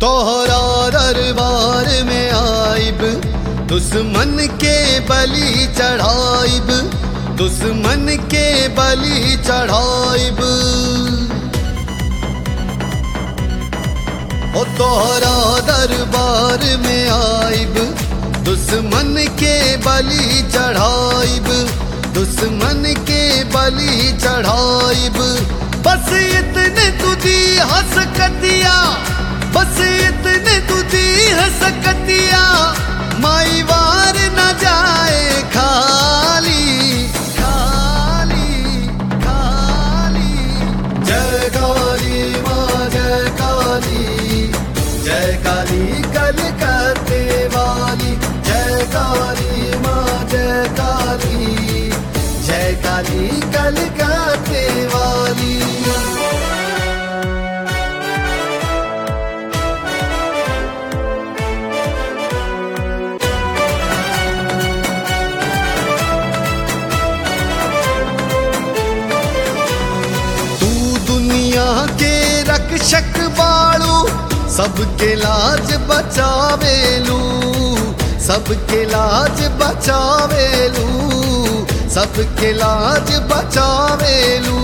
तोहरा दरबार में आइब दुश्मन के बलि चढ़ाइब दुश्मन के बलि चढ़ाइब ओ तोहरा दरबार में आइब दुश्मन के बलि चढ़ाइब दुश्मन के बलि चढ़ाइब बस इतने तुझी हंसकतिया बस इतने तुझी हंसकतिया माई वार न जाए खाली खाली खाली जय काली माँ जय काली जय काली कलकत्ते वाली जय काली माँ जय काली जय काली कलकत्ते वाली तू दुनिया के रक्षक बाड़ू सबके लाज बचावेलू सबके लाज बचावेलू सबके लाज बचावेलू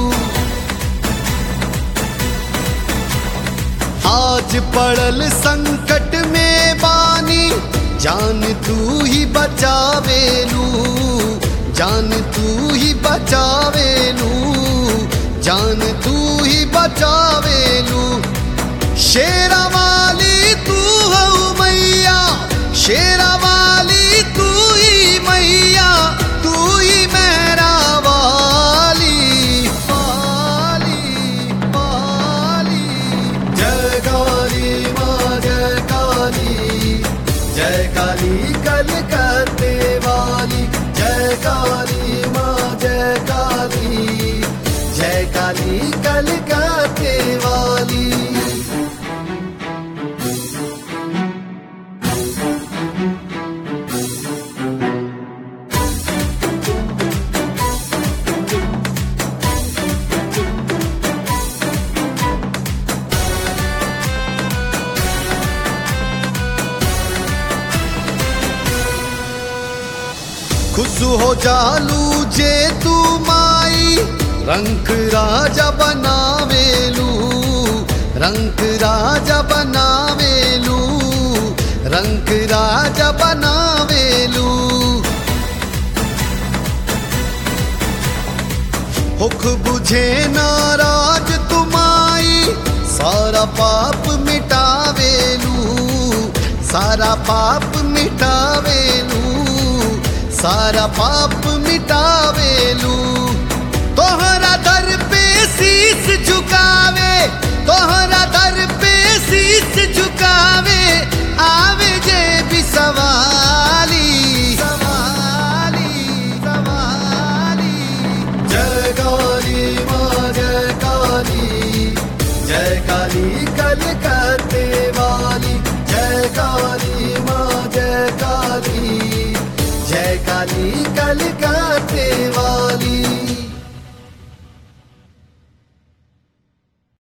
आज पड़ल संकट में बानी जान तू ही बचावेलू जान तू ही बचावेलू जान तू ही बचावेलू शेरा वाली तू हो मैया शेरा वाली तू ही मैया तू ही मेरा वाली वाली वाली जय काली माँ जय काली जय काली कलकत्ते वाली जय काली माँ जय काली जय काली कलकत्ते वाली खुश हो जालू जे तू माई रंग राजा बनावेलू रंग राजा बनावेलू रंग राजा बनावेलू हुक बुझे नाराज तुमाई सारा पाप मिटावेलू सारा पाप मिटावेलू सारा पाप मिटावेलू तोहरा दर पे शीस झुकावे तोहरा दर पे शीस झुकावे